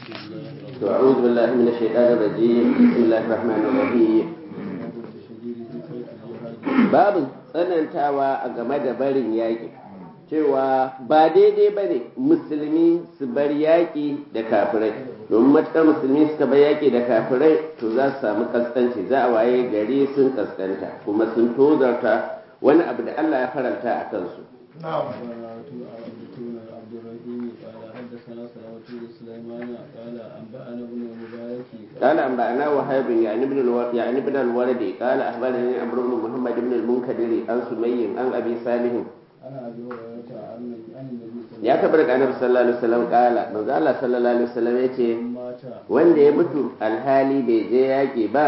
to a'udhu billahi minash shaitanir rajim bismillahir rahmanir rahim babu tsanantawa a game da barin yaƙi cewa ba daidai ba ne musulmi su bar yaƙi da kafirai domin matuƙar musulmi suka bar yaƙi da kafirai to za su samu kaskanci za a waye gari sun kaskanta kuma sun tozarta wani abu da Allah ya faranta a kansu قال أنبأنا وهيب يعني ابن الو... يعني ابن الولد قال أخبرني عمرو بن محمد بن المنكدر عن سمي عن أبي صالح ya taɓa daga annabi sallallahu alaihi wasallam kala manzo Allah sallallahu alaihi wasallam yace wanda ya mutu alhali bai je yaƙi ba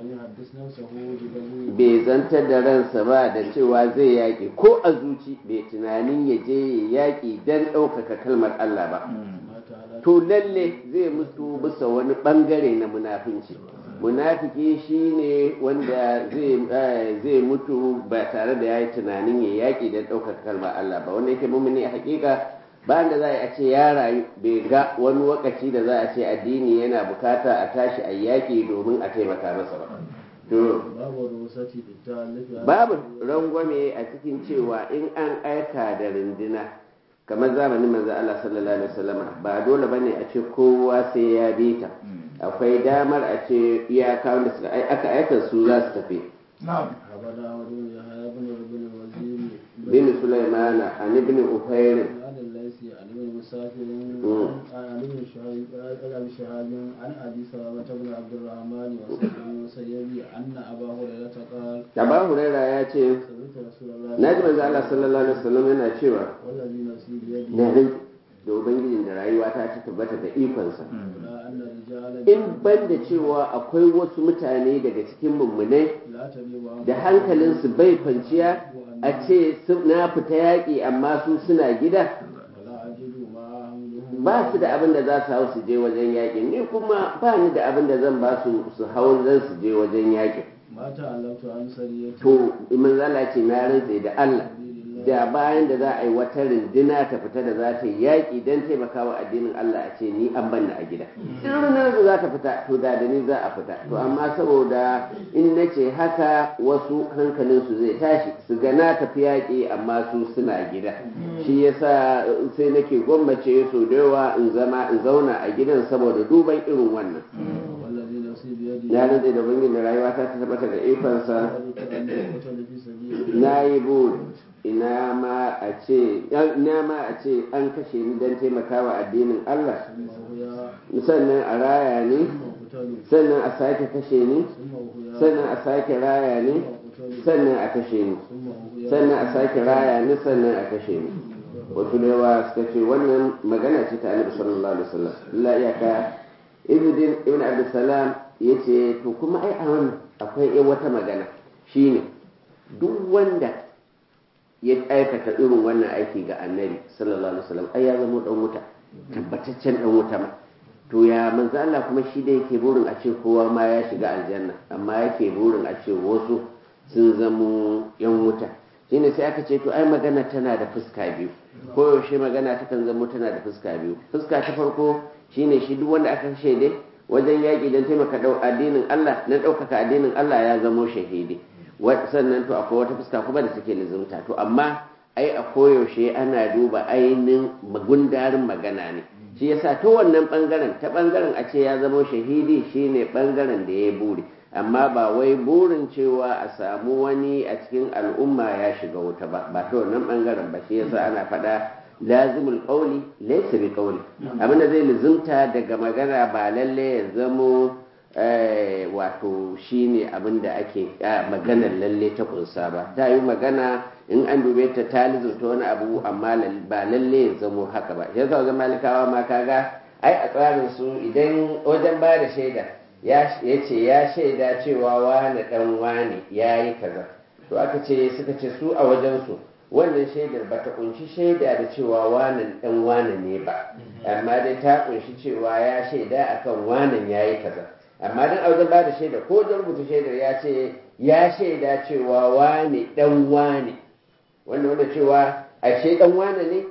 bai zantar da ransa ba da cewa zai yaƙi ko a zuci bai tunanin ya je yaƙi don ɗaukaka kalmar Allah ba to lalle zai mutu bisa wani ɓangare na munafinci munafiki shine wanda zai mutu ba tare da ya yi tunanin ya yaƙi don ɗaukaka kalmar Allah ba wanda yake mummuni a hakika ba da za a ce ya rayu bai ga wani wakaci da za a ce addini yana bukata a tashi a yaƙi domin a taimaka masa ba to babu rangwame a cikin cewa in an aika da rindina kamar zamanin manzo Allah sallallahu alaihi wasallam ba dole bane a ce kowa sai ya bi ta akwai damar a ce iyaka wanda suka aka aika su za su tafi bin Sulaiman an ibn Ufayr عن ابن مسافر عن ابن شهاب ابي شهاب عن ابي سلمة بن عبد الرحمن وسعيد بن المسيب ان ابا هريرة قال Aba Huraira ya ce سمعت رسول الله na ji manzo Allah sallallahu alaihi wasallam yana cewa والذي نفسي بيده na rin da ubangijin da rayuwa ta ta tabbata da ikonsa لا ان رجالا in ban da cewa akwai wasu mutane daga cikin mummunai لا تبيع da hankalinsu bai kwanciya a ce su- na fita yaƙi amma su suna gida ولا اجد ما احملهم ba su da abin da za su hau su je wajen yaƙin ni kuma ba ni da abin da zan ba su su hau zan su je wajen yaƙin ما تعلمت عن سرية to imin zala ce na rantse da Allah da bayan da za a yi wata rindina ta fita da za ta yi yaƙi don taimakawa addinin Allah a ce ni an banna a gida in rundunar da za ta fita to da da ni za a fita to amma saboda in na ce haka wasu hankalinsu zai tashi su ga na tafi yaƙi amma su suna gida shi yasa sai nake gwammace so da yawa in zama in zauna a gidan saboda duban irin wannan والذي نفسي بيده na rantse da bangin da rayuwa ta tabbata da ikonsa وددت ان اقتل في سبيل na yi buri ina ma a ce ina ma a ce an kashe ni don taimakawa addinin Allah ثم هو sannan a raya ni ثم قتل sannan a sake kashe ni ثم هو sannan a sake raya ni sannan a kashe ni ثم هو sannan a sake raya ni sannan a kashe ni wasu da yawa suka ce wannan magana ce ta annabi sallallahu alaihi wasallam illa iyaka ibn ibn abdussalam yace to kuma ai a wannan akwai ai wata magana shine duk wanda ya aikata irin wannan aiki ga annabi sallallahu alaihi wasallam ai ya zama dan wuta tabbataccen dan wuta ma to ya manzo Allah kuma shi da yake burin a ce kowa ma ya shiga aljanna amma yake burin a ce wasu sun zamo yan wuta shine sai aka ce to ai magana tana da fuska biyu ko yaushe magana takan zamo tana da fuska biyu fuska ta farko shine shi duk wanda aka kashe dai wajen yaƙi don taimaka dau addinin Allah na ɗaukaka addinin Allah ya zamo shahidi Wa- sannan to akwai wata fuska kuma da take lizumta to amma ai a koyaushe ana duba ainihin magundarin magana ne shi yasa ta wannan bangaren ta bangaren a ce ya zama shahidi shine bangaren da ya buri amma ba wai burin cewa a samu wani a cikin al'umma ya shiga wuta ba ba ta wannan bangaren ba shi yasa ana faɗa lazimul qawli laysa bi qawli abin da zai lizumta daga magana ba lalle ya zamo eh, wato shine abin da ake ah, maganar lalle ta kunsa ba ta yi magana in an dube ta ta lizumta wani abu amma lal- ba lalle ya zamo haka ba yasa wajen malikawa ma kaga ai a tsarin su idan wajen ba da shaida ya ce ya shaida cewa wane dan wane ya yi kaza to aka ce suka ce su a wajensu wannan shaidar ba ta kunshi shaida da cewa wanan dan wane ne ba amma dai ta kunshi cewa ya shaida akan wanan ya yi kaza amma dan a wajen ba da shaida ko da rubuta shaidar ya ce ya shaida cewa wane dan wane wanda wanda cewa ashe dan wane ne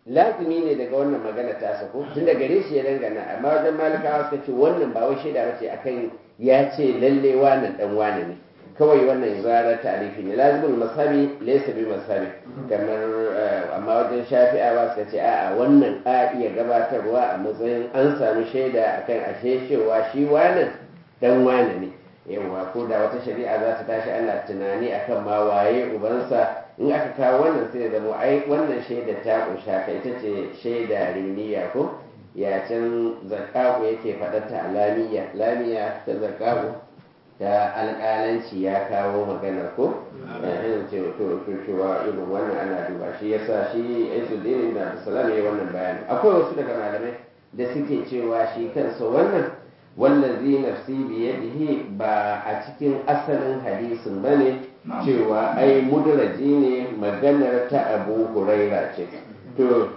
lazimi ne daga wannan magana ta sako tun da gare shi ya dangana amma wajen malikawa suka ce wannan ba wai shaida bace akan ya ce lalle wannan dan wane ne kawai wannan zarar tarifi ne lazimul masabi laysa bi masabi kamar amma wajen shafi'awa suka ce a'a wannan a iya gabatarwa a matsayin an samu shaida akan ashe cewa shi wannan dan wane ne yawa ko da wata shari'a za ta tashi ana tunani akan ma waye ubansa in aka kawo wannan sai zama ai wannan shaida ta kunsha ka ita ce shaida rimniya ko ya can zakaku yake faɗarta a lamiya lamiya ta zakaku ta alƙalanci ya kawo maganar ko yayin ce to cewa irin wannan ana duba shi yasa shi Izzuddin ibn Abdulsalam ya wannan bayani akwai wasu daga malamai da suke cewa shi kansa wannan wallazi nafsi biyadihi ba a cikin asalin hadisin bane cewa ai mudraji ne maganar ta Abu Huraira ce to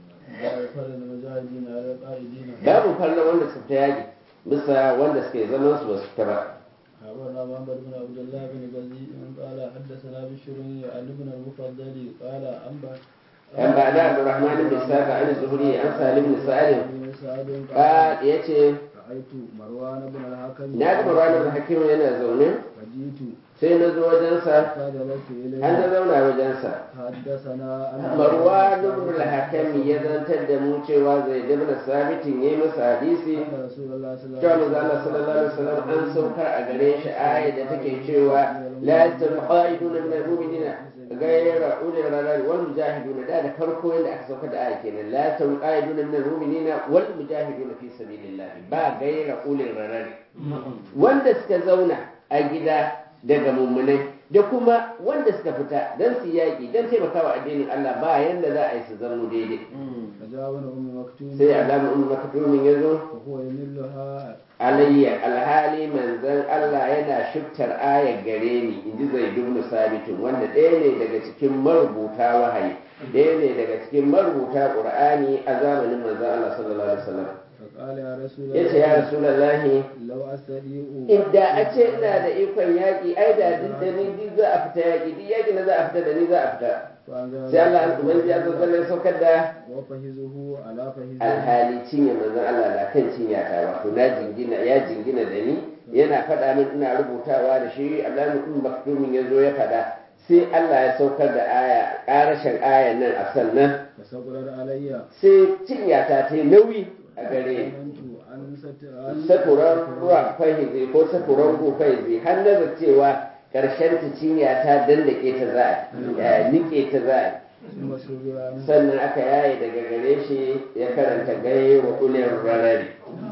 babu falla wanda suka yaki bisa wanda suke zaman su basu ta ba أخبرنا محمد بن عبد الله بن غزي قال حدثنا بشر عن ابن المفضل قال أنبأ أن بعد عبد الرحمن بن إسحاق عن الزهري عن سالم بن سعد قال يتي رأيت مروان بن الحكم na ga Marwan ibn Hakim yana zaune فجئت sai na zo wajensa فجلست إليه an na zauna wajensa حدثنا أن Marwan ibn al-Hakim ya zantar da mu cewa zai ibn Sabitin yayi masa hadisi أن رسول الله صلى الله cewa عليه manzo Allah sallallahu alaihi wasallam an saukar a gare shi aya da take cewa la yastawi qa'iduna min al-mu'minina ghayra ulil rarari wal mujahiduna da da farko yanda aka saukar da aya kenan la yastawi qa'iduna min al-mu'minina wal mujahiduna fi sabilillah ba ghayra ulil rarari wanda suka zauna a gida daga mummunai da kuma wanda suka fita don su yaƙi don taimakawa addinin Allah ba yanda za a yi su zamo daidai فجاءنا أم مكتوم sai alamun umar makatumin ya zo وهو يملها alayya alhali manzon Allah yana shiftar ayar gare ni in ji zai dubnu sabitin wanda ɗaya ne daga cikin marubuta wahayi ɗaya ne daga cikin marubuta ƙur'ani a zamanin manzon Allah sallallahu alaihi wasallam فقال يا رسول yace ya rasulullahi لو أستطيع inda a ce ina da ikon yaƙi ai da duk da ni duk za a fita yaƙi duk yaƙi na za a fita da ni za a fita فأنزل sai Allah an ubangiji ya zazzala saukar da وفهزه على فهزه alhali cinye manzon Allah na kan cinya ta wato na jingina ya jingina da ni yana faɗa min ina rubutawa da shi Abdullahi ibn Maktumin ya zo ya faɗa sai Allah ya saukar da aya ƙarashin ayan nan a sannan فسقرت علي sai cinya ta ta yi nauyi a gare ni ظننت أن ست- sakuran ruwa fahizi ko sakuran gu fahizi har na cewa karshen ta cinya ta dandake ta za a nike ta za a ثم سري عنه sannan aka yaye daga gare shi ya karanta gai wa ulin rarari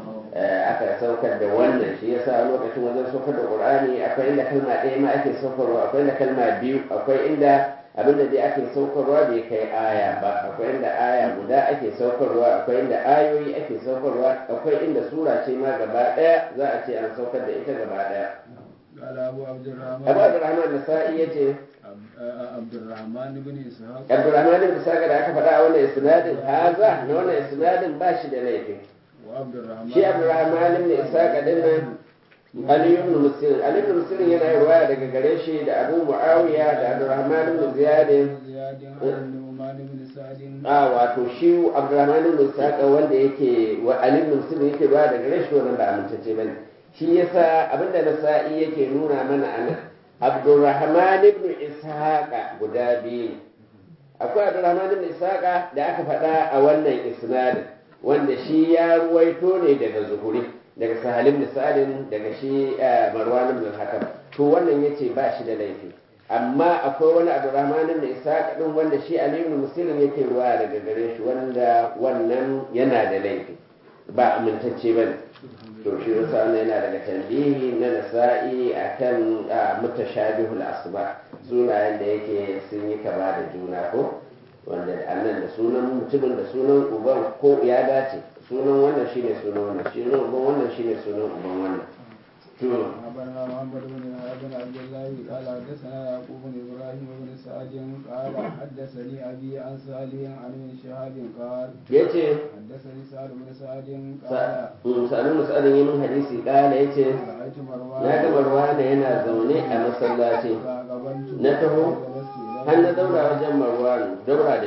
aka saukar da wannan shi yasa lokacin wajen saukar da qur'ani akwai inda kalma ɗaya ma ake saukarwa akwai inda kalma biyu akwai inda abinda dai ake saukarwa bai kai aya ba akwai inda aya guda ake saukarwa akwai inda ayoyi ake saukarwa akwai inda sura ce ma gaba ɗaya za a ce an saukar da ita gaba ɗaya قال أبو عبد الرحمن abu abdurrahman nasa'i ya ce عبد- عبد الرحمن بن إسحاق abdurrahman ibn saka da aka faɗa a wannan isnadin haza na wannan isnadin ba shi da laifi وعبد الرحمن shi abdurrahman ibn isaka din nan ali ibn muslim ali ibn muslim yana yin ruwaya daga gare shi da abu muawiya da abdurrahman ibn ziyad زياد عن النعمان بن سعد a wato shi abdurrahman ibn isaka wanda yake wa ali ibn muslim yake ruwaya daga gare shi wannan ba amintacce bane shi yasa abinda nasa'i yake nuna mana anan abdurrahman ibn ishaqa guda biyu ne akwai abdurrahman ibn ishaqa da aka faɗa a wannan isnadin wanda shi ya ruwaito ne daga zuhuri daga sahal ibn sa'adin daga shi eh, marwan ibn al-hakam to wannan yace ba shi da laifi amma akwai wani abdurrahman ibn ishaqa din wanda shi ali ibn muslim yake ruwa daga gare shi wanda wannan yana da laifi ba amintacce bane to shi yasa wannan yana daga tambihi na nasa'i akan ah, mutashabihul asba sunayen da yake sun yi kama da juna ko wanda da annan da sunan mutumin da sunan uban ko ya dace sunan wannan shine sunan wannan shi sunan uban wannan shine sunan uban wannan to أخبرنا محمد بن بن عبد الله قال حدثنا يعقوب بن إبراهيم بن سعد قال حدثني أبي عن صالح عن ابن شهاب قال yace حدثني سعد بن سعد قال sa'adun sa'adun yi min hadisi kala yace رأيت مروان na ga marwana yana zaune a masallaci فأقبلت na taho فجلست إليه har na daura wajen marwan daura da shi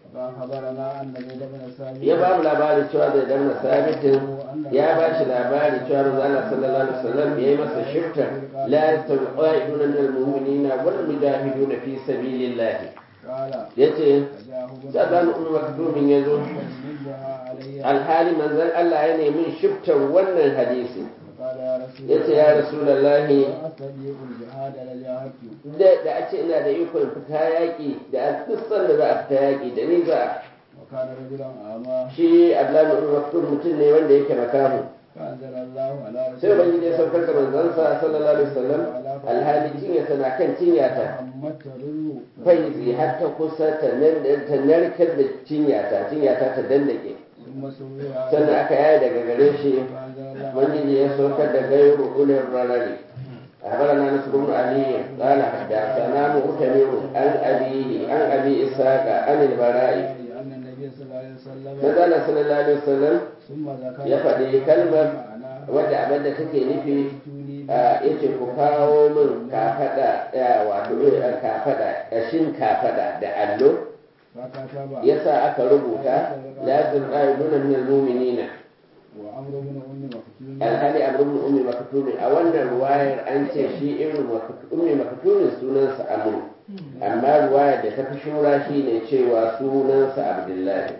فأخبرنا أن زيد بن ثابت ya ba mu labari cewa da dan sabitin ya ba shi labari cewa manzo Allah sallallahu alaihi wasallam yayi masa shifta la yastaqiduna min almu'minina wal mujahiduna fi sabilillah قال yace فجاءه بن sadan ummu maktumin yazo فمدها علي alhali manzon Allah ya nemi shiftar wannan hadisi قال يا رسول yace ya rasulullahi لا أستطيع الجهاد لجاهدت da da a ce ina da ikon fita yaƙi da a duk sanda za a fita yaƙi da ni za a وكان رجلا أعمى shi Abdullahi ibn Maktum mutum ne wanda yake makamu فأنزل الله على sai رسوله ubangiji ya saukar da manzansa sallallahu alaihi wasallam alhali cinya tana kan cinyata محمد ترر faizi har ta kusa ta nan ta narkar da cinyata cinyata ta dandake ثم سوي sannan aka yaya daga gare shi فأنزل الله ubangiji ya saukar da gairu ulil rarari أخبرنا نصر بن علي قال حدثنا مؤتمر عن أبيه عن أبي إسحاق عن البراء أن النبي صلى الله عليه وسلم نزل صلى الله عليه وسلم ثم ذكر ya faɗi kalmar معناه wadda abin da take nufi توني a yace ku kawo min kafada ya wato eh, kafada ƙashin kafada da allo فكتب yasa aka rubuta lazim ayyuna min almu'minina وعمر بن أم مكتوم alhali amr ibn ummi maktumin a wannan ruwayar an ce shi ibn ummi maktumin sunansa amr amma ruwayar da ta fi shura shine cewa sunansa abdullahi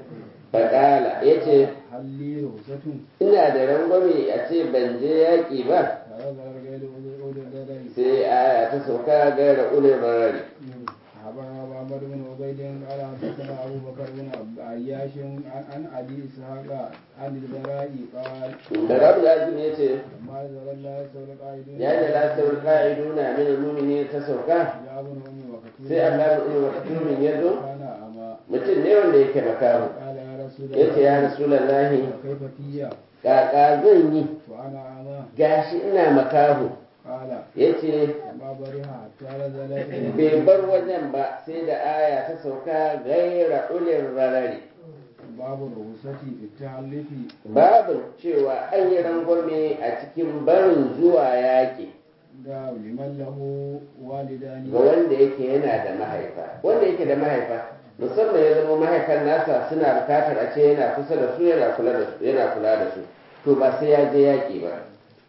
faqala yace هل لي رخصة ina da rangwame a ce ban je yaƙi ba هذا غير أولي الدرج sai aya ta sauka gaira ulil barari أخبرنا محمد بن عبيد قال حدثنا أبو بكر بن عياش عن عن أبي إسحاق عن البراء قال da rabu da azumi ya ce لما نزل الله يستوي القائدون ya da lasar ka'iduna min al-mu'minin ta sauka يا ابن أم مكتوم sai Allah ibn maktumin ya zo كان أما mutum ne wanda yake makamu قال يا رسول ya ce ya الله rasulallahi كيف فيا kaka zan yi وأنا أما gashi ina makahu قال ya ce ما برها حتى نزلت bai bar wajen ba sai da aya ta sauka gaira ulin rarari باب الرخصة في التعلف babu cewa an yi rangwame a cikin barin zuwa yaƙi da liman lahu walidani ga wanda yake yana da mahaifa wanda yake da mahaifa musamman ya zama mahaifan nasa suna bukatar a ce yana kusa da su yana kula da su yana kula da su to ba sai ya je yaƙi ba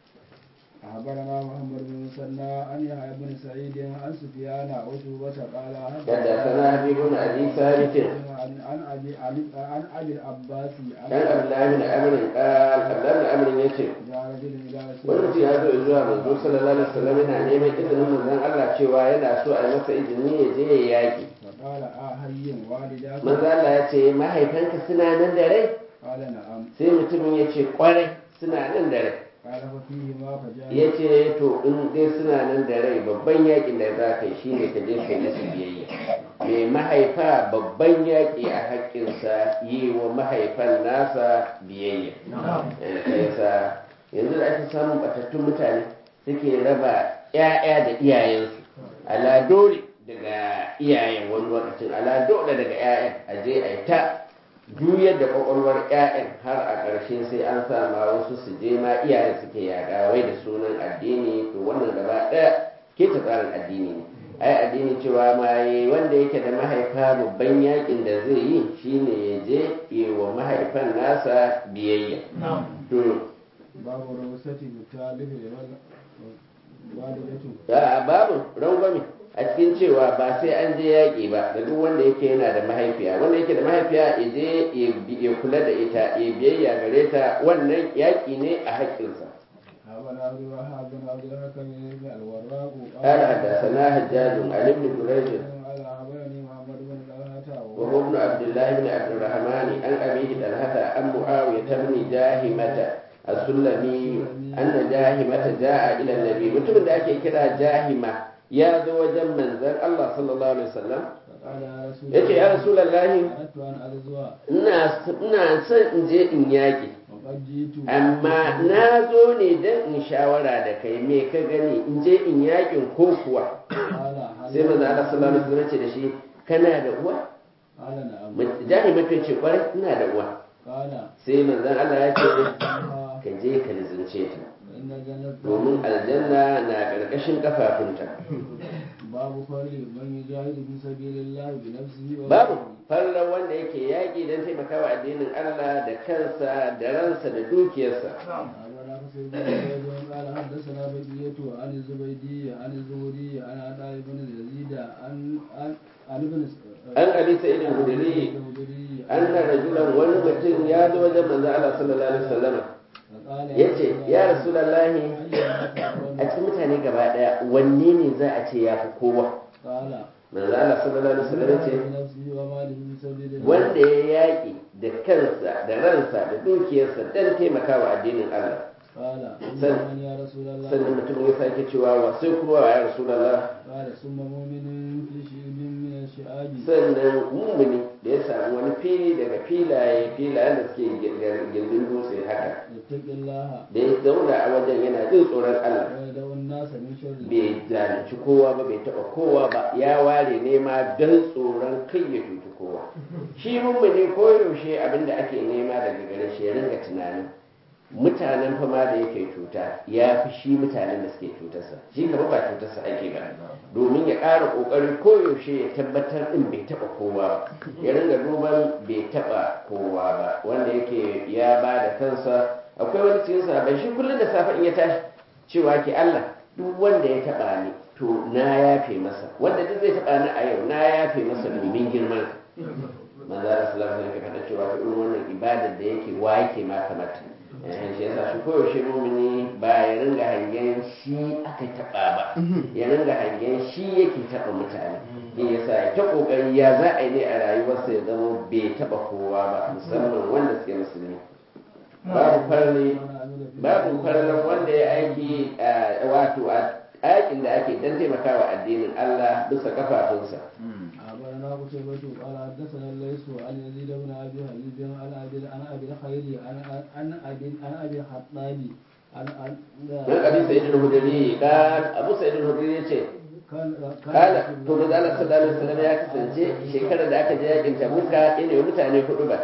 أخبرنا محمد بن مسنى عن يحيى بن سعيد عن سفيان وشوبة قال حدثنا حبيب بن أبي ثابت عن عن أبي عن- عن أبي العباس عن dan Abdullahi bin Amr qal Abdullahi bin Amr yace جاء رجل إلى رسول wani mutum ya zo zuwa manzo sallallahu alaihi wasallam yana neman izinin manzon Allah cewa yana so a yi masa izini ya je ya yaƙi فقال آه هي والداك manzo Allah ya ce mahaifanka suna nan da rai قال نعم sai mutumin ya ce kwarai suna nan da rai قال ففيهما فجاء ya ce to in dai suna nan da rai babban yakin da za ka yi shine ka je ka yi musu biyayya mai mahaifa babban yaƙi a haƙƙinsa yi wa mahaifan nasa biyayya Eh, sai yasa yanzu da ake samun batattun mutane suke raba 'ya'ya da iyayensu ala dole daga iyayen wani lokacin ala dole daga 'ya'yan a je a yi ta juyar da kwakwalwar 'ya'yan har a ƙarshe sai an sa ma wasu su je ma iyayen suke yaɗa wai da sunan addini to wannan gaba ɗaya ke ta tsarin addini ne ai addini cewa ma yi wanda yake da mahaifa babban yakin da zai yi shine ya je yi wa mahaifan nasa biyayya to باب الرخصة في التعلف لمن والدته a babu rangwame a cikin cewa ba sai an je yaƙi ba da duk wanda yake yana da mahaifiya wanda yake da mahaifiya ya je ya bi- ya kula da ita ya biyayya gare ta wannan yaƙi ne a haƙƙinsa أخبرنا عبد الوهاب بن عبد الحكم بن الوراق قال حدثنا حجاج عن ابن جريج قال أخبرني محمد بن طلحة وهو ابن عبد الله بن عبد الرحمن عن أبيه طلحة عن معاوية بن جاهمة السلمي أن جاهمة جاء إلى النبي متى da ake kira jahima ya zo wajen manzon Allah sallallahu alaihi wasallam فقال يا رسول yace ya rasulullahi أردت أن أغزو ina ina son in je in yaƙi وقد جئت amma na zo ne don in shawara da kai me ka gani in je in yaƙin ko kuwa قال هل sai manzo Allah sallallahu alaihi wasallam ce da shi kana da uwa قال نعم jahima ta ce kwarai ina da uwa قال sai manzon Allah ya ce ها ka je ka lizince ta فإن الجنة domin aljanna na ƙarƙashin kafafunta باب فضل من يجاهد في سبيل الله بنفسه babu farlan wanda yake yaƙi don taimakawa addinin Allah da kansa da ransa da dukiyarsa أخبرنا حسين بن زيد قال حدثنا بقية عن الزبيدي عن الزهري عن عطاء بن يزيد عن عن عن ابن an abi sa'id al-hudri anna rajulan wani mutum ya zo wajen manzo Allah sallallahu alaihi wasallam yace ya rasulullahi a cikin mutane gaba daya wanne ne za a ce ya fi kowa قال manzo Allah sallallahu alaihi wasallam yace بنفسه وماله في سبيل الله wanda ya yaƙi da kansa da ransa da dukiyarsa don taimakawa addinin Allah قال سن- من يا رسول الله sannan mutum ya sake cewa wa sai kuma wa ya rasulullah قال ثم مؤمن في شيء من الشعاب sannan mumuni da ya samu wani fili daga filaye filayen da suke gindin dutse haka يتق الله da ya zauna a wajen yana jin tsoron Allah ويدعو الناس من شره bai zalunci kowa ba bai taɓa kowa ba ya ware nema don tsoron kai ya cuci kowa shi mummuni koyaushe abin da ake nema daga gare shi ya ringa tunanin mutanen fama da yake cuta ya fi shi mutanen da suke cutarsa shi gaba ba cutarsa ake ba domin ya ƙara ƙoƙari koyaushe ya tabbatar ɗin bai taɓa kowa ba ya ringa duban bai taɓa kowa ba wanda yake ya ba da kansa akwai wani cikin sahabbai shi kullum da safe in ya tashi cewa ke Allah duk wanda ya taɓa ni to na yafe masa wanda duk zai taɓa ni a yau na yafe masa domin girman manzo Allah sallallahu alaihi wasallam faɗa cewa irin wannan ibadar da yake wa yake ma kamata eh shi yasa shi koyaushe mumini ba ya ringa hangen shi aka taɓa ba ya ringa hangen shi yake taɓa mutane shi yasa ya ta kokari ya za a yi ne a rayuwarsa ya zama bai taɓa kowa ba musamman wanda suke musulmi babu farli babu farlan wanda ya aiki a wato a aikin da ake dan taimakawa addinin Allah bisa kafafunsa أخبرنا قتيبة قال حدثنا الليث عن يزيد بن أبي حبيب عن أبي عن أبي الخير عن عن أبي عن أبي الخطاب عن عن من أبي سعيد الهدري قال أبو سعيد الهدري يقول كان kala to manzo Allah sallallahu alaihi wasallam ya kasance shekarar da aka je yakin Tabuka ina yi mutane hudu ba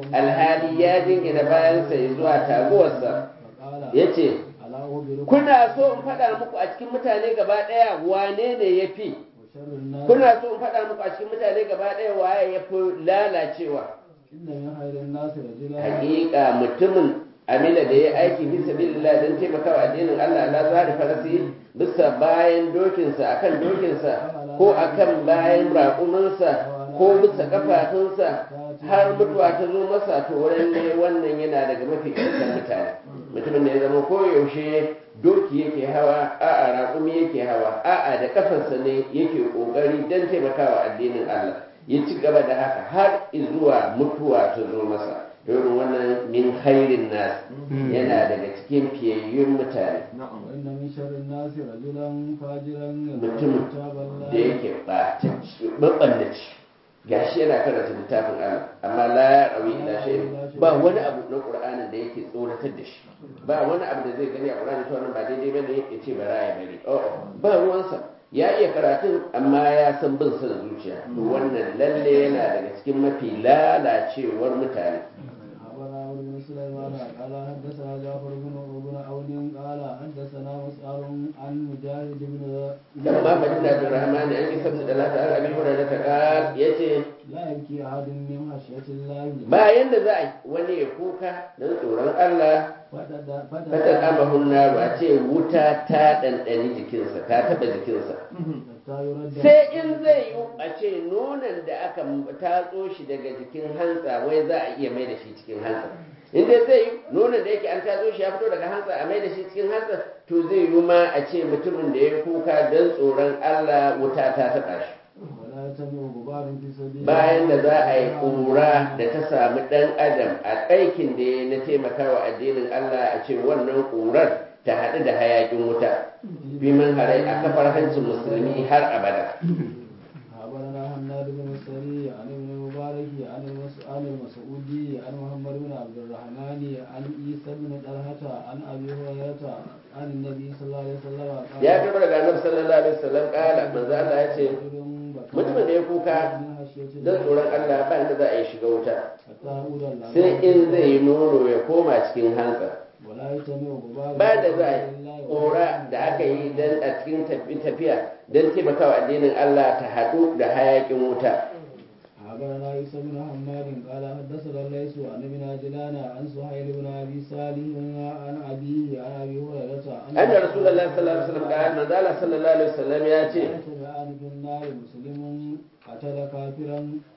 alhali ya jingina bayan sa zuwa taguwarsa فقال yace ألا أخبركم kuna so in faɗa muku a cikin mutane gaba ɗaya wane ne yafi وشر الناس kuna so in faɗa muku a cikin mutane gaba ɗaya waye yafi lalacewa إن من خير الناس رجلا hakika mutumin amila da ya aiki fi sabilillah don taimakawa addinin Allah la zahari farasi bisa bayan dokinsa akan dokinsa ko akan bayan raƙuminsa ko bisa kafafunsa har mutuwa ta zo masa to wurin ne wannan yana daga mafi ƙarshen mutane mutumin da ya zama koyaushe doki yake hawa a'a raƙumi yake hawa a'a da kafarsa ne yake ƙoƙari don taimakawa addinin Allah ya ci gaba da haka har zuwa mutuwa ta zo masa irin wannan min khairin nas yana daga cikin fiyayyun mutane وإن من شر الناس رجلا فاجرا mutum كتاب da الله yake ɓaɓɓannaci gashi yana karanta littafin Allah amma la ya rawi ila shay'in ba wani abu na Qur'anin da yake tsoratar da shi ba wani abu da zai gani a Qur'ani to wannan ba daidai bane ya ce bara ya bari oh ba ruwansa ya iya karatun amma ya san bin son zuciya to wannan lalle yana daga cikin mafi lalacewar mutane أخبرنا عمرو بن سليمان قال حدثنا جعفر بن بن عون قال حدثنا مسعر عن مجاهد بن لما فجنا عبد الرحمن أن يسبب ثلاثة عن أبي هريرة قال يتي لا يبكي أحد من خشية الله bayan da za a yi wani ya kuka don tsoron Allah فتد- fatan amahun naru a ce wuta ta ɗanɗani jikinsa ta taɓa jikinsa حتى يرد sai in zai yi a ce nonon da aka tatso shi daga jikin hantsa wai za a iya mai da shi cikin hantsa in dai zai yi nonon da yake an tatso shi ya fito daga hantsa a mai da shi cikin hantsa to zai yi ma a ce mutumin da ya kuka don tsoron Allah wuta ta taɓa shi ولا يتبع غبار في سبيل bayan da za a yi الله. ƙura da ta samu ɗan adam a aikin da ya na taimakawa addinin Allah a ce wannan ƙurar ta haɗu da hayaƙin wuta biman harai a kafar hancin musulmi har abada أخبرنا حناد بن السري عن ابن المبارك عن المس- عن المسعودي عن محمد بن عبد الرحمن عن عيسى بن طلحة عن أبي هريرة عن النبي صلى الله عليه وسلم قال ya karɓi daga annabi sallallahu alaihi wasallam ƙala manzo Allah ya ce mutumin da ya kuka don tsoron Allah ba inda za a yi shiga wuta sai in zai yi nono ya koma cikin hantsa ولا يتبع غبار ba da za a yi ƙura da aka yi don a cikin tafiya don taimakawa addinin Allah ta haɗu da hayaƙin wuta أخبرنا عيسى بن حماد قال حدثنا الليث عن ابن عجلان عن سهيل بن ابي صالح عن ابيه عن ابي هريره أن رسول الله صلى الله عليه وسلم قال من ذال صلى الله عليه وسلم يأتي يتبعان في النار مسلم قتل كافرا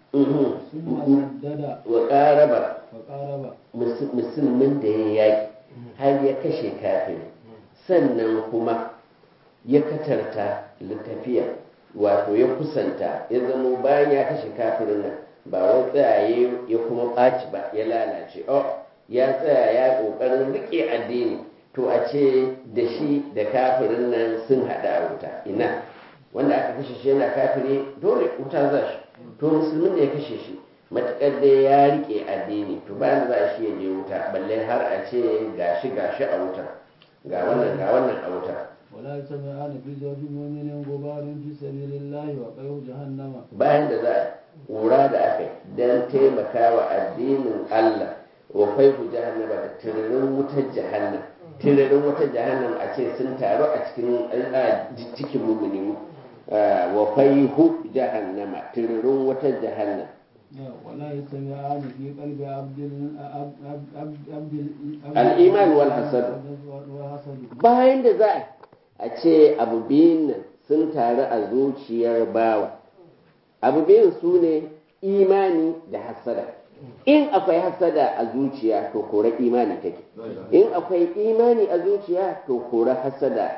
ثم سدد وقارب فقارب musulmin da ya yaƙi har ya kashe kafin sannan kuma ya katarta littafiya wato ya kusanta ya zamo bayan ya kashe kafirin nan ba wai tsayaye ya kuma ɓaci ba ya lalace oh ya tsaya ya ƙoƙarin riƙe addini to a ce da shi da kafirin nan sun haɗa a wuta ina wanda aka kashe shi yana kafiri dole wuta za shi to musulmin da ya kashe shi matuƙar dai ya riƙe addini to bayan da za a shi ya je wuta balle har a ce gashi gashi a wuta ga wannan ga wannan a wuta ولا يجتمعان في زوج مؤمن غبار في سبيل الله وقيه جهنم bayan da za a ƙura da aka yi don taimakawa addinin Allah wa faihu jahannama da tiririn wutar jahannam tiririn wutar jahannam a ce sun taru a cikin a cikin mumuni wa faihu jahannama tiririn wutar jahannam ولا يجتمعان في قلب عبد عبد عبد الإيمان والحسد. والحسد bayan da za a ce abu biyun nan sun taru a zuciyar bawa abu biyun su ne imani da hasada in akwai hasada a zuciya to kora imani take in akwai imani a zuciya to kora hasada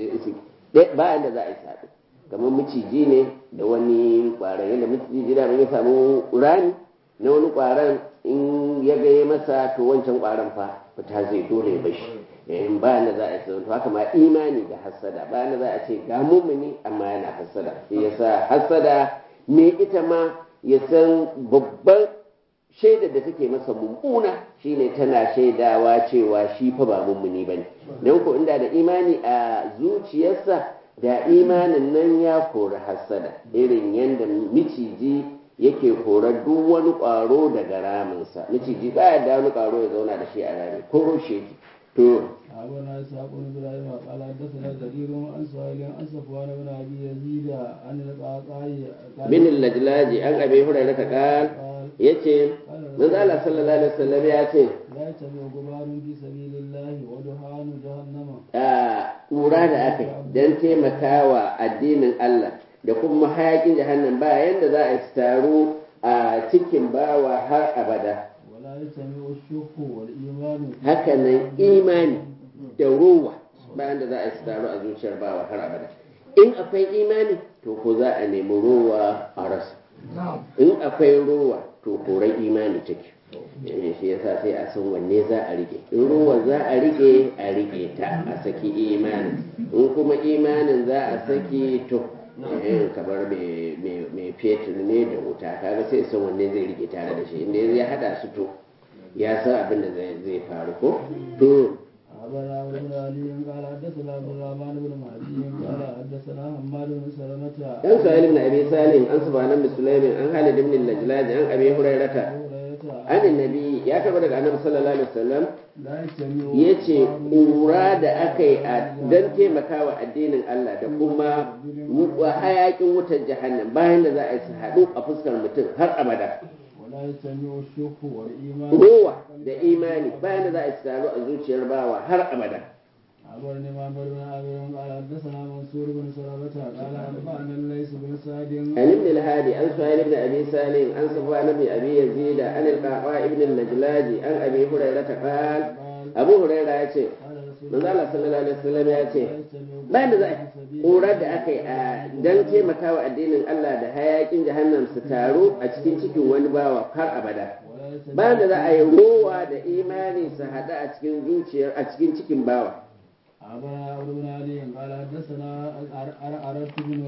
bayan da za a yi saɓi kamar maciji ne da wani ƙwaron yadda maciji da ya samu rami na wani ƙwaron in ya gaya masa to wancan ƙwaron fa fita zai dole ya bashi in bayan da za a yi to haka ma imani da hasada bayan da za a ce ga mumuni amma yana hasada shi yasa hasada me ita ma ya san babban shaidar da take masa mummuna shine tana shaidawa cewa shi fa ba mummuni bane don ko inda da imani a zuciyarsa da imanin nan ya kori hasada irin yadda miciji yake korar duk wani ƙwaro daga raminsa miciji baya da wani ƙwaro ya zauna da shi a rami ko rushe shi to أخبرنا إسحاق بن إبراهيم قال حدثنا جرير عن سهيل عن صفوان بن أبي يزيد عن القعقاع bin lajlaji an abi hurairah ta qal قال yace manzo Allah sallallahu alaihi wasallam ya ce لا يجتمع غبار في سبيل الله ودخان جهنم a ƙura da aka yi don taimakawa addinin Allah da kuma hayakin jahannan ba yanda za a taru a cikin bawa har abada ولا يجتمع الشك والإيمان hakanan imani da ruwa bayan da za a taru a zuciyar bawa har abada in akwai imani to ko za a nemi ruwa a rasa in akwai ruwa to koran imani take Eh, shi yasa sai a san wanne za a rike in ruwa za a rike a rike ta a saki imanin in kuma imanin za a saki to eh, kamar mai- mai mai fetur ne da wuta kaga sai san wanne zai rike tare da shi inda ya hada su to ya san abin da zai zai faru ko to أخبرنا عمرو بن علي قال حدثنا عبد الرحمن بن مهدي قال حدثنا حماد بن سلمة an sa'il ibn abi salim an subhanan bi sulaimin an halid ibn al-lajlaj an abi hurairata أبو هريرة an annabi ya taba daga annabi sallallahu alaihi wasallam لا يجتمع yace ƙura da aka yi don taimakawa addinin Allah da kuma wa- hayakin wutar jahannam bayan da za a yi su haɗu a fuskar mutum har abada ولا يجتمع الشك والإيمان rowa da imani bayan da za a yi su taru a zuciyar bawa har abada أخبرني معمر بن عامر قال حدثنا منصور بن سلمة قال أنبأنا الليث بن سعد عن ابن الهادي عن سهيل بن ابي سالم عن صفوان بن ابي يزيد عن القعقاع بن اللجلاج عن ابي هريره قال قال ابو هريره يأتي قال رسول manzo Allah sallallahu alaihi wasallam ya ce لا يجتمع bayan da za a في سبيل ƙurar da aka yi a don taimakawa addinin Allah da hayakin jahannam su taru a cikin cikin wani bawa har abada ولا يجتمع bayan da za a yi rowa da imani su haɗu a cikin zuciyar a cikin cikin bawa أخبرنا عمرو بن علي قال حدثنا أردت بن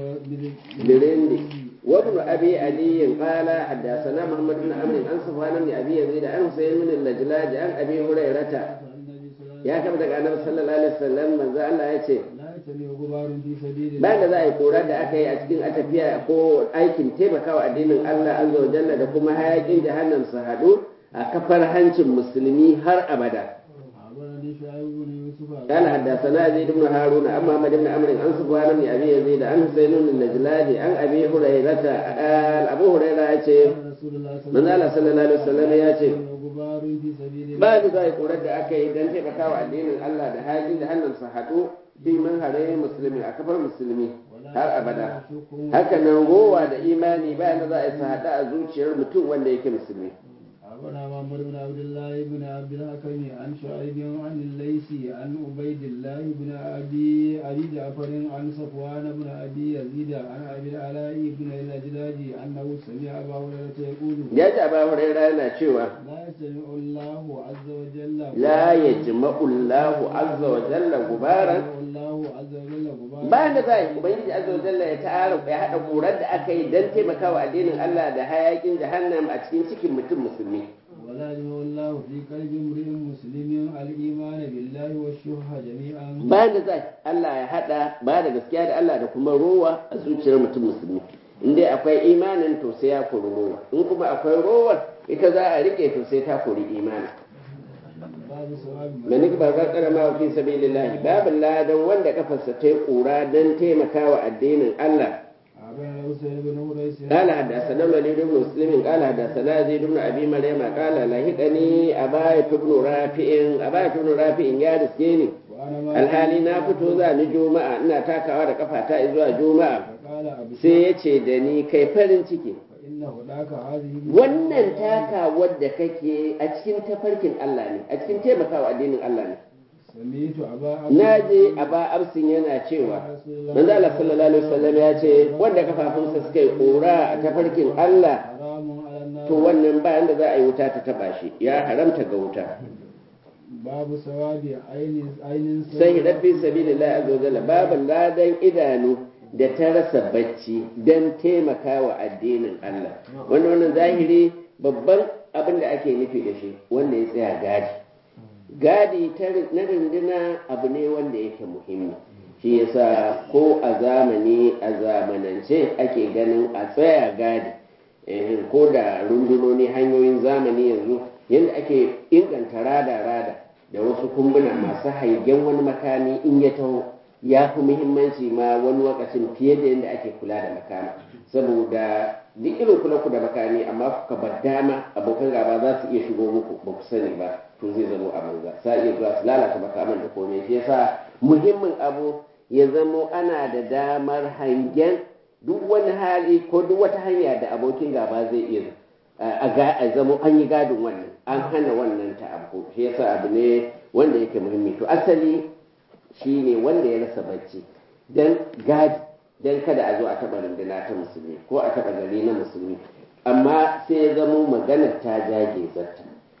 برندي وابن ابي علي قال حدثنا محمد بن عمرو عن سفيان بن ابي يزيد عن حسين بن اللجلاج عن ابي هريره النبي صلى الله عليه ya kama daga annabi sallallahu alaihi wasallam manzo Allah ya ce وسلم لا يجتمع غبار في سبيل الله bayan da za a yi kora da aka yi a cikin atafiya ko aikin taimakawa addinin Allah azza wa jalla da kuma hayakin jahannam su haɗu a kafar hancin musulmi har abada أخبرني شعيب بن يوسف قال حدثنا يزيد بن هارون عن محمد بن عمرو عن سفيان بن ابي يزيد عن حسين بن النجلاني عن ابي هريره قال ابو هريره يقول قال رسول الله manzo Allah sallallahu alaihi wasallam ya ce غبار في سبيل الله ba da zai korar da aka yi don taimakawa addinin Allah da hali da hannun su haɗu fi man harayen musulmi a kafar musulmi har abada haka nan rowa da imani bayan da za a yi su haɗu a zuciyar mutum wanda yake musulmi أخبرنا محمد بن عبد الله بن عبد الحكم عن شعيب عن الليثي عن عبيد الله بن أبي أبي جعفر عن صفوان بن أبي يزيد عن أبي العلاء بن الأجلاج أنه سمع أبا هريرة يقول ya ji abu huraira yana cewa لا يسمع الله عز وجل la yajma'u Allahu azza wa jalla gubaran يسمع الله عز وجل غبارا bayan da za a yi ubangiji azza wa jalla ya tara ya haɗa ƙurar da aka yi don taimakawa addinin Allah da hayakin jahannam a cikin cikin mutum musulmi ولا يجمع الله في قلب امرئ مسلم الإيمان بالله والشح جميعا bayan da za Allah ya haɗa ba da gaskiya da Allah da kuma rowa a zuciyar mutum musulmi in dai akwai imanin to sai ya kori rowa in kuma akwai rowar ita za a rike to sai ta kori imanin باب ثواب da nik ba za karama fi sabilillah babin ladan wanda kafarsa ta yi kura don taimakawa addinin Allah أبا حسين بن هريس قال حدثنا الوليد بن مسلم قال حدثنا زيد بن ابي مريم قال لهقني اباية بن رافع اباية بن رافع يا رسكيني وأنا ما alhali na fito za ni juma'a ina takawa da kafata zuwa juma'a فقال أبشر sai ya ce da ni kai farin ciki فإنه ذاك هذه wannan takawar da kake a cikin tafarkin Allah ne a cikin taimakawa addinin Allah ne سميت أبا na je a ba absin yana cewa manzo Allah sallallahu alaihi wasallam ya ce wanda kafafunsa suka yi kora a tafarkin Allah حرام على النار to wannan bayan da za a yi wuta ta taba shi ya haramta ga wuta باب ثواب عين عين sai rafi sabilillah azza wajalla babu ladan idanu da ta rasa bacci don taimakawa addinin Allah wanda wannan zahiri babban abin da ake nufi da shi wanda ya tsaya gadi gadi ta ri- na runduna abu ne wanda yake muhimmi shi yasa ko a zamani a zamanance ake ganin a tsaya gadi eh, ko da rundunoni hanyoyin zamani yanzu yadda ake inganta rada-rada da wasu kumbuna masu haigen wani makami in ya taho ya fi muhimmanci ma wani lokacin fiye da yadda ake kula da makami saboda duk irin kula ku da makami amma kuka bar dama abokan gaba za su iya shigo muku ba ku sani ba to zai zamo a banza sa iya zuwa su lalata makaman da komai shi yasa muhimmin abu ya zamo ana da damar hangen duk wani hali ko duk wata hanya da abokin gaba zai iya a ga a zamo an yi gadin wannan an hana wannan ta abu shi yasa abu ne wanda yake muhimmi to asali shi ne wanda ya rasa bacci dan gadi dan kada a zo a taɓa runduna ta musulmi ko a taɓa gari na musulmi amma sai ya zamo magana ta jage zarta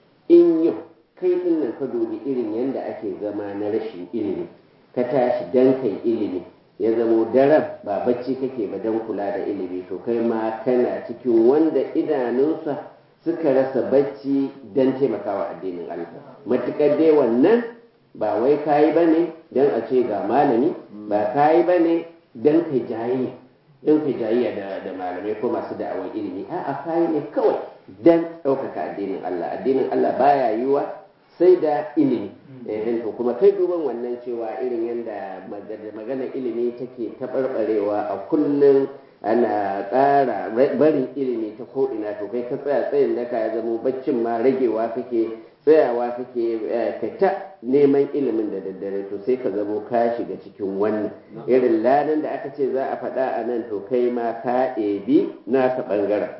in yau kai din nan ka dubi irin yadda ake zama na rashin ilimi ka tashi dan kai ilimi ya zamo daren ba bacci kake ba dan kula da ilimi to kai ma kana cikin wanda idanunsa suka rasa bacci dan taimakawa addinin Allah matukar dai wannan ba wai kayi bane dan a ce ga malami ba kayi bane dan kai jayi dan kai jayayya da da malamai ko masu da'awar ilimi a'a kayi ne kawai dan ɗaukaka addinin Allah addinin Allah baya yiwa sai da ilimi eh to kuma kai duban wannan cewa irin yadda magana ilimi take taɓarɓarewa a kullum ana ƙara barin ilimi ta ko'ina to kai ka tsaya tsayin da ka zamo baccin ma ragewa kake tsayawa kake ka ta neman ilimin da daddare to sai ka zamo ka shiga cikin wannan irin ladan da aka ce za a faɗa a nan to kai ma ka ɗebi naka ɓangaren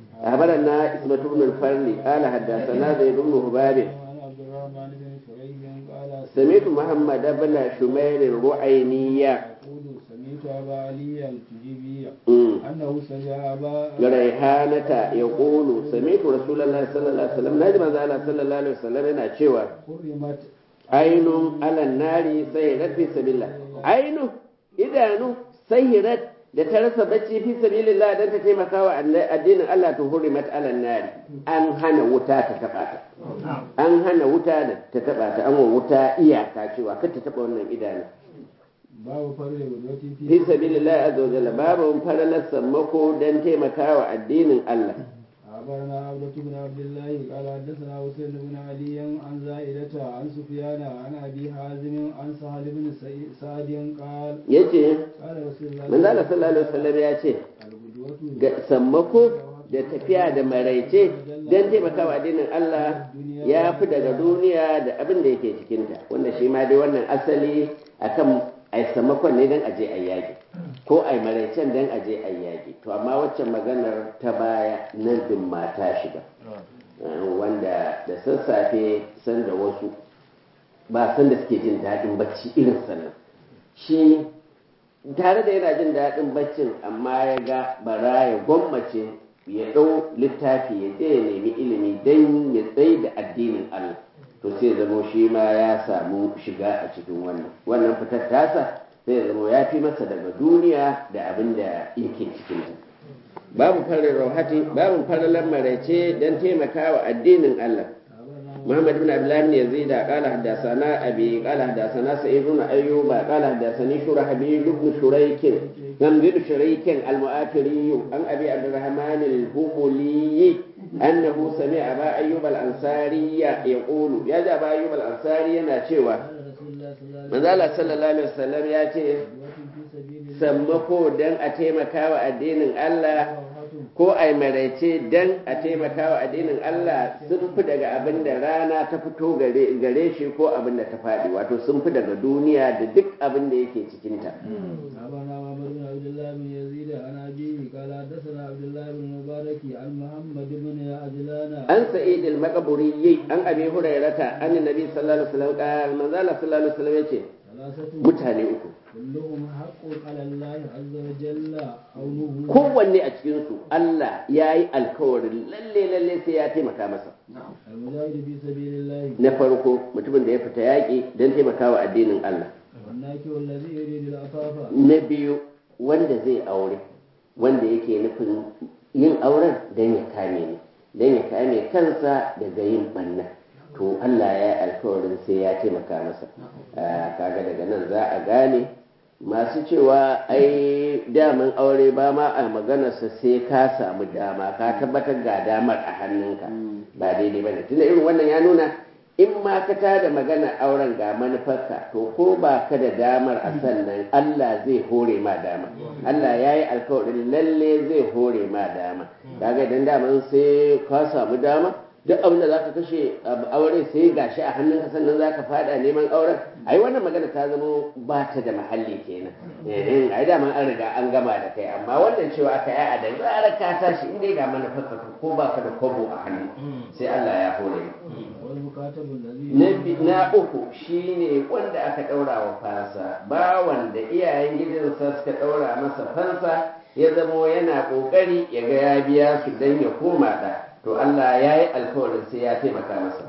أخبرنا اسمة بن الفرل قال حدثنا زيد بن هباب عن عبد الرحمن بن شريح قال سمعت محمد بن شمير الرعينية يقول سمعت أبا علي التجيبي أمم. أنه سمع أبا ريحانة يقول سمعت رسول الله صلى الله عليه وسلم نجم الله صلى الله عليه وسلم yana cewa حرمت ainun alan nari sahirat fi sabilillah ainun idanu sahirat da ta rasa bacci fi sabilillah dan ta taimaka wa addinin Allah to hurimat alan nari an hana wuta ta taba ta an hana wuta da ta taba ta an wa wuta iyaka cewa kar ta taba wannan idanu باب فرد غدوة fi في sabilillah azza wa jalla babu faralar sammako dan taimaka wa addinin Allah أخبرنا عبدة بن عبد الله قال حدثنا حسين بن علي عن زائدة عن سفيان عن أبي حازم عن سهل بن سعي- سعد قال yace قال رسول الله manzo Allah sallallahu alaihi wasallam ya ce الغدوة ga sammako da tafiya da maraice don taimakawa addinin Allah ya fi daga duniya da abin da yake cikinta wanda shi ma dai wannan asali akan ai sammakon ne don aje ai yaƙi ko ai maraicen don aje ai yaƙi to amma waccan maganar ta baya nan din mata shiga Eh, wanda da sassafe sanda wasu ba san da suke jin daɗin bacci irin sannan shi tare da yana jin daɗin baccin amma ya ga bara ya gwammace ya ɗau littafi ya je ya nemi ilimi don ya tsaye da addinin Allah to sai zamo shi ma ya samu shiga a cikin wannan wannan fitar tasa sai ya zamo ya fi masa daga duniya da abin da yake cikin ta babu farin rauhati babu farin maraice don taimakawa addinin Allah محمد بن عبد الله بن يزيد قال حدثنا ابي قال حدثنا سعيد بن ايوب قال حدثني شرحبيل بن شريك بن شريك المؤثري عن ابي عبد الرحمن الهملي انه سمع ابا ايوب الانصاري يقول يا ابا ايوب الانصاري yana cewa قال رسول الله manzo Allah صلى الله عليه sallallahu alaihi wasallam ya ce غدوة في سبيل الله sammako dan a taimakawa addinin Allah روحة ko a maraice dan a taimakawa addinin Allah sun fi daga abin da rana ta fito gare gare shi ko abin da ta faɗi wato sun fi daga duniya da duk abin da yake cikinta أخبرنا محمد بن عبد الله بن يزيد عن أبيه قال حدثنا عبد الله بن مبارك عن محمد بن عجلان an sa'id al-maqburi an abi hurairata an nabi sallallahu alaihi wasallam qala manzo Allah sallallahu alaihi wasallam yace ثلاثة mutane uku كلهم حق على الله عز وجل عونه kowanne a cikin su Allah yayi alkawarin lalle lalle sai ya taimaka masa المجاهد في سبيل الله na farko mutumin da ya fita yaƙi don taimakawa addinin Allah والناكر الذي يريد العفاف na biyu wanda zai aure wanda yake nufin yin auren don ya kame ni don ya kame kansa daga yin banna to Allah ya yi alkawarin sai ya taimaka masa Ah, kaga daga nan za a gane masu cewa ai daman aure ba ma a maganarsa sai ka samu dama ka tabbatar ga damar a hannunka ba daidai ba ne tunda irin wannan ya nuna in ma ka tada magana auren ga manufarka to ko ba ka da damar a sannan Allah zai hore ma dama Allah ya yi alkawarin lalle zai hore ma dama kaga idan daman sai ka samu dama duk abin da za ka kashe a aure sai gashi a hannunka sannan za ka fada neman auren ai wannan magana ta zama ba ta da mahalli kenan eh ai dama an riga an gama da kai amma wannan cewa aka yi a da zarar ka tashi in dai ga manufarka to ko ba ka da kobo a hannu sai Allah ya hore ma والمكاتب الذي na bi- na uku shine wanda aka ɗaura wa fansa ba wanda iyayen gidansa suka ɗaura masa fansa ya zamo yana ƙoƙari ya ga ya biya su don ya koma ɗa to Allah ya yi alkawarin sai ya taimaka masa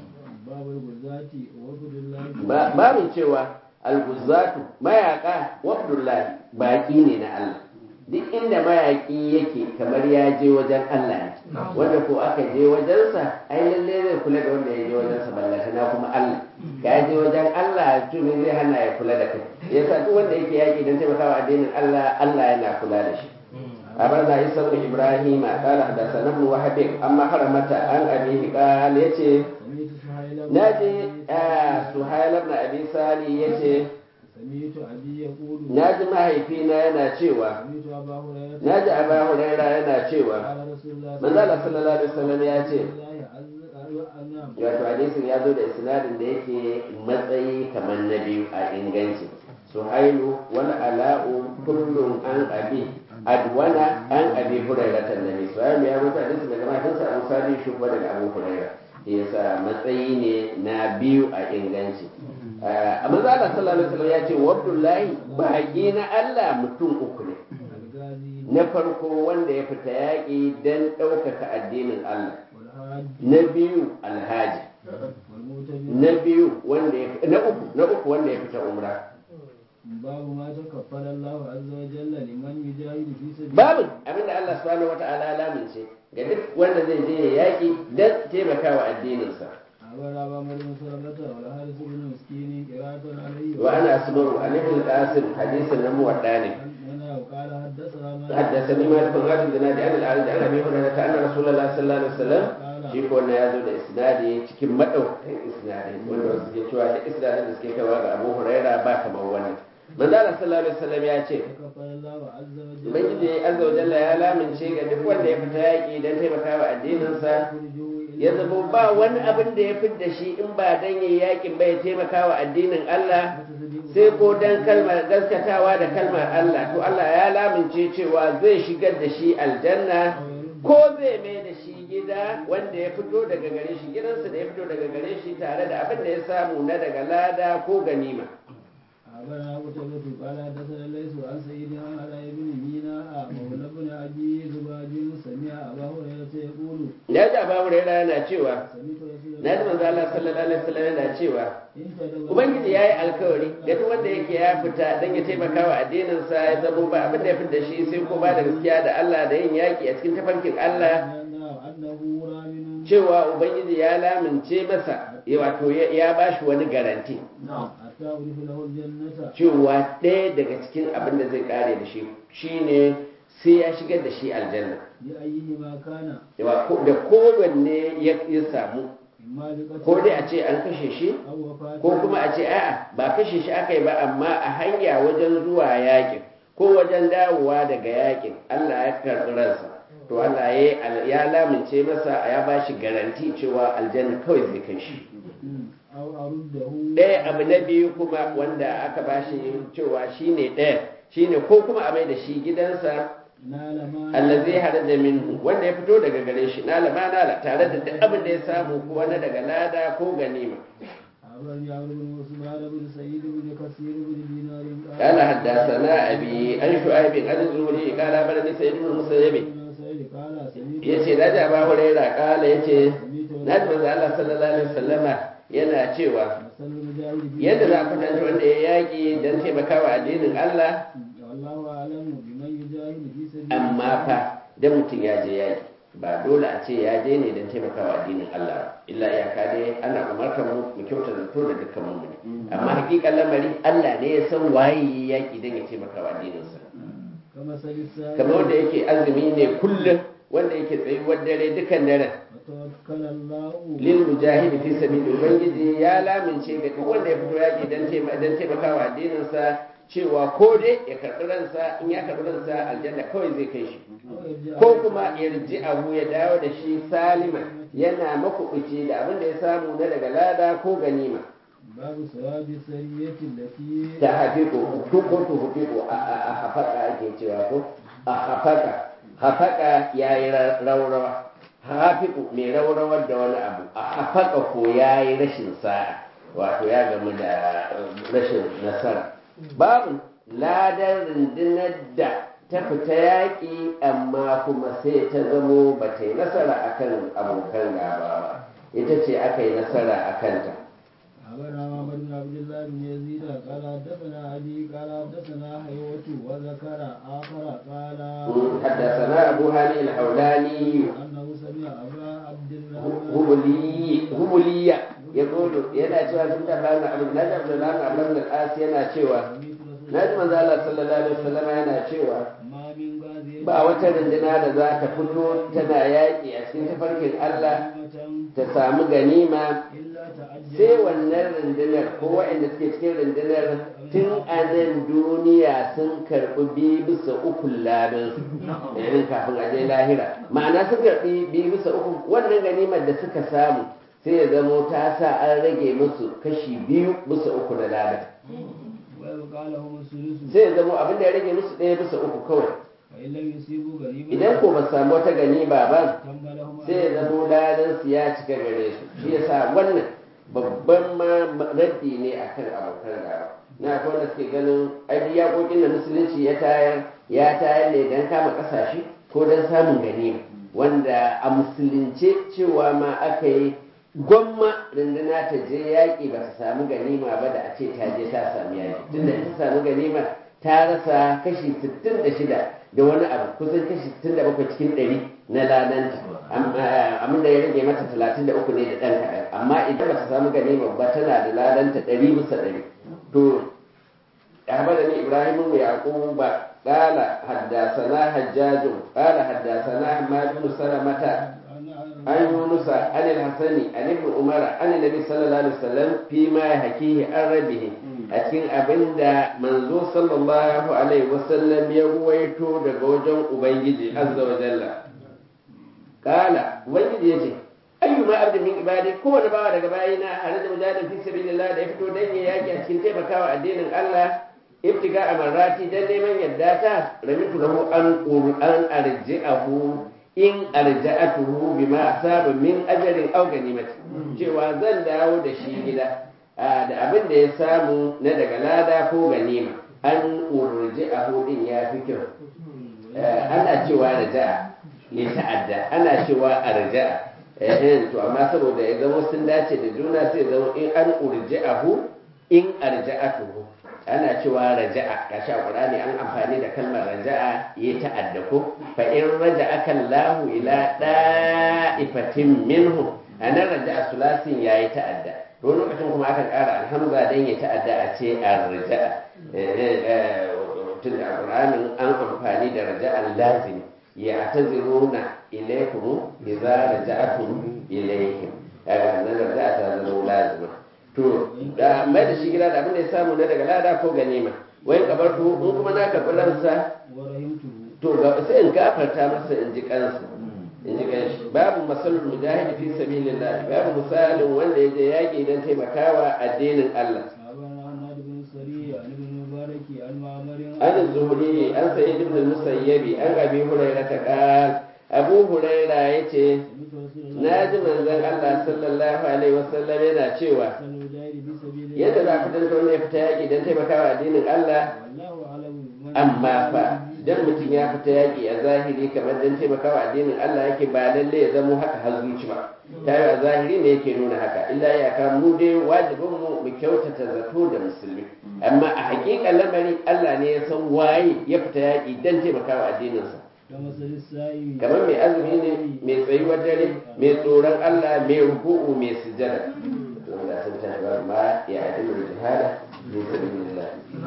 باب الغزاة وفد الله Ba- babin cewa alguzatu mayaka wabdullahi baƙi ne na Allah duk inda mayaƙi yake kamar ya je wajen Allah ne wanda ko aka je wajensa ai lalle zai kula da wanda ya je wajensa ballata na kuma Allah ka je wajen Allah to me zai hana ya kula da kai yasa duk wanda yake yaƙi don taimakawa addinin Allah Allah yana kula da shi أبرنا عيسى بن إبراهيم قال حدثنا ابن وهب أما حرمة عن أبيه قال يتي سميت سهيل بن ناجي أبي آه سهيل بن أبي سالي يتي سميت أبي يقول naji mahaifina yana cewa سميت أبا هريرة naji aba huraira yana cewa قال رسول الله manzala sallallahu alaihi wasallam ya ce الله عز وجل wato hadisin ya zo da isnadin da yake matsayi kamar na biyu a inganci suhailu wal ala'u kullum an abi adwana an abi huraira tannabi suhailu ya rubuta hadisin daga mahaifinsa abu sali shi kuma daga abu huraira yasa matsayi ne na biyu a inganci a manzala sallallahu alaihi wasallam ya ce wa abdullahi baƙi na Allah mutum uku ne الغازي na farko wanda ya fita yaƙi don ɗaukaka addinin Allah والحاج na biyu alhaji والمعتمر na biyu wanda ya na uku na uku wanda ya fita umra باب ما تكفل الله عز وجل لمن يجاهد في سبيل babu abinda Allah subhanahu wata'ala ya lamince ga duk wanda zai je ya yaƙi don taimakawa addininsa أخبر أبا مريم سلمة والحارث بن مسكين قراءة عليه wa ana asmaru an ibn qasim hadisin na muwadda ne أنا وقال حدثنا حدثني مالك بن غالب بن نادي عن الأعرج عن أبي هريرة أن رسول الله صلى الله عليه وسلم shi ko wannan ya zo da isnadi cikin madaukakin isnadi wanda wasu ke cewa da isnadin da suke kawo ga Abu Huraira ba kamar wannan manzo Allah sallallahu alaihi wasallam ya ce Ubangiji azza wa jalla ya lamince ga duk wanda ya fita yaƙi don taimakawa addininsa ya zama ba wani abin da ya fidda shi in ba dan yayi yaƙin ba ya taimakawa addinin Allah sai ko dan kalmar gaskatawa da kalmar Allah to Allah ya lamince cewa zai shigar da shi aljanna ko zai mai da shi gida wanda ya fito daga gare shi gidansa da ya fito daga gare shi tare da abin da ya samu na daga lada ko ganima أخبرنا قتيبة قال حدثنا ليس عن سيدنا على ابن ميناء مولى بن أبي زباد سمع أبا هريرة يقول ya ji abu huraira yana cewa سمعت رسول na ji manzo Allah sallallahu alaihi wasallam yana cewa إن تدعوا ubangiji ya yi alkawari ga duk wanda yake ya fita don ya taimaka wa addininsa ya zama ba abin da ya fita shi sai ko ba da gaskiya da Allah da yin yaki a cikin tafarkin Allah أنه رامن cewa ubangiji ya lamince masa ya wato ya- ya bashi wani garanti حتى أعرف له الجنة cewa ɗaya daga cikin abin da zai kare da shi shine sai ya shigar da shi aljanna لأيهما كان Yawa ko- da kowanne ya ya samu إما بقتل ko dai a ce an kashe shi أو وفاة ko kuma a ce a'a ba kashe shi aka yi ba amma a hanya wajen zuwa yakin ko wajen dawowa daga yakin Allah ya karɓi ransa to Allah ya ya lamince masa ya ba shi garanti cewa aljanna kawai zai kai shi مم. أو أرده ɗaya abu na biyu kuma wanda aka ba shi cewa shine ɗaya shine ko kuma a mai da shi gidansa نال ما allazi haraja minhu wanda ya fito daga gare shi nala ma nala tare da duk abin da ya samu ko wani daga lada ko ganima أخبرني عمرو بن عثمان بن سعيد بن كثير بن دينار قال حدثنا أبي عن شعيب عن الزهري قال أخبرني سيد بن المسيب بن سعيد قال سمعت yace na ji Abu Hurairah kala yace سمعت na ji manzo Allah sallallahu alaihi wasallama yana cewa مثل المجاهد في yadda za a kwatanta wanda ya yaki don taimakawa addinin Allah والله أعلم بمن يجاهد في سبيل amma fa dan mutum ya je yaki ba dole a ce ya je ne don taimakawa addinin Allah ba illa iyaka dai ana umartar mu mu kyauta zato da dukkan mu ne amma hakikan lamari Allah ne ya san waye ya yaki don ya taimakawa addininsa كمثل السائل kamar wanda yake azumi ne kullum wanda yake tsayuwar dare dukan dare وتوكل الله lil mujahidi fi sabili ubangiji ya lamince ga duk wanda ya fito yaki dan taimaka dan taimakawa addinin sa cewa ko dai ya karbi ransa in ya karbi ransa aljanna kawai zai kai shi أو يرجع ko kuma yarji abu ya dawo da shi salima yana makubuci da abin da ya samu na daga lada ko ganima باب ثواب السرية التي ta hafiƙo ko to hafiƙo a hafaka ake cewa ko a hafaka hafaka ya yi raurawa hafiƙo mai raurawar da wani abu a hafaka ko ya yi rashin sa'a wato ya gamu da rashin nasara babu ladar rundunar da ta fita yaƙi amma kuma sai ta zamo ba ta yi nasara akan abokan gaba ba ita ce aka yi nasara a kanta أخبرنا محمد بن عبد الله بن يزيد قال حدثنا أبي قال حدثنا حيوة وذكر آخر قال حدثنا أبو هاني الحولاني أنه سمع أبا عبد الرحمن هبلي هبلية يقول ينا cewa sun tabbana abin na da Abdullahi Abdul al-As yana cewa سمعت رسول na ji manzo Allah sallallahu alaihi wasallam yana cewa ما من غازية ba wata runduna da za ta fito tana yaƙi a cikin tafarkin Allah ta samu ganima إلا تعجل sai wannan rundunar ko waɗanda suke cikin rundunar tun a nan duniya sun karɓi biyu bisa uku labin yayin kafin a je lahira ma'ana sun karɓi biyu bisa uku wannan ganimar da suka samu sai ya zamo ta sa an rage musu kashi biyu bisa uku na ladan ويبقى لهم الثلث sai ya zamo abin da ya rage musu ɗaya bisa uku kawai فإن لم يصيبوا غريبا idan ko ba samu wata ganima ba تم لهم sai ya zamo ladan su ya cika gare su shi yasa wannan babban ma raddi ne akan abokan gaba na akwai wanda suke ganin ai yakokin da musulunci ya tayar ya tayar ne don kama kasashe ko don samun ganima wanda a musulunce cewa ma aka yi gwamma runduna ta je yaƙi ba ta samu ganima ba da a ce ta je ta samu yaƙi tunda in ta samu ganima ta rasa kashi 66 da wani abu kusan kashi 67 cikin 100 na ladanta amma da ya rage mata 33 ne da ɗan kaɗan amma idan ba ta samu ganima ba tana da ladanta 100 bisa 100 to ya da ni ibrahim mu yaƙubu ba قال حدثنا حجاج قال حدثنا حماد بن سلمة عن يونس عن الحسن عن ابن عمر عن النبي صلى الله عليه وسلم فيما يحكيه عن ربه أكين أبندا منزو صلى الله عليه وسلم يرويتو دغوجن أبنجي عز وجل قال ubangiji yace ayyuma abdin min ibadi kowane bawa daga bayina hare da mujahidin fi sabilillah da ya fito dan ya yaki a cikin taimakawa addinin Allah ibtiga amarati dan neman yadda ta ramitu lahu an qur'an arji'ahu in arja'atuhu bima asaba min ajrin aw ganimati cewa zan dawo da shi gida da abin da ya samu na daga lada ko ganima an urji'ahu din ya fi kyau ana cewa raja'a ya ta'adda ana cewa arja'a eh to amma saboda ya zama sun dace da juna sai zama in an urji'ahu in arja'atuhu ana cewa raja'a gashi a Qur'ani an amfani da kalmar raja'a ya ta'adda ko fa in raja'aka Allahu ila da'ifatin minhu anan raja'a sulasin yayi ta'adda to lokacin kuma aka ƙara alhamza dan ya ta'adda a ce arja'a tun da Qur'anin an amfani da raja'an lazim ya taziruna ilaykum idza raja'tum ilayhim kaga nan raja'a ta zama lazima to da mai da shi gida da abin da ya samu na daga lada ko ganima wai kabar to in kuma na karɓi ransa to ga sai in gafarta masa in ji kansa in ji kanshi babu masalul mujahid fi sabilillah babu misalin wanda ya je yaƙi don taimakawa addinin Allah an zuhuri an sayi ibn musayyabi an abi hurairah ta qal abu hurairah yace na ji manzon Allah sallallahu alaihi wasallam yana cewa yadda za ku danta wanda ya fita yaƙi don taimakawa addinin Allah amma fa dan mutum ya fita yaƙi a zahiri kamar don taimakawa addinin Allah yake ba lalle ya zamo haka har zuci ba ta a zahiri ne yake nuna haka illa ya ka mu dai wajibin mu mu kyautata zato da musulmi amma a haƙiƙan lamari Allah ne ya san waye ya fita yaƙi don taimakawa addininsa kamar mai azumi ne mai tsayuwar dare mai tsoron Allah mai ruku'u mai sujada wanda sun tashi ba ma ya adilu jihada fi sabilillah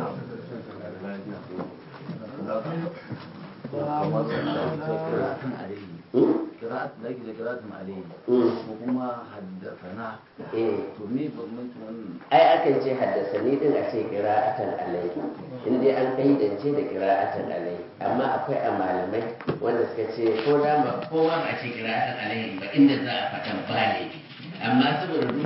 قراءة لكن قراءة عليه وكما حدثنا to me bambancin wannan ai akan ce haddasa ni din a ce qira'atan alai in dai an kaidance da qira'atan alai amma akwai a malamai wanda suka ce ko da ba ko ba a ce qira'atan alai ba inda za a fatan ba ne amma saboda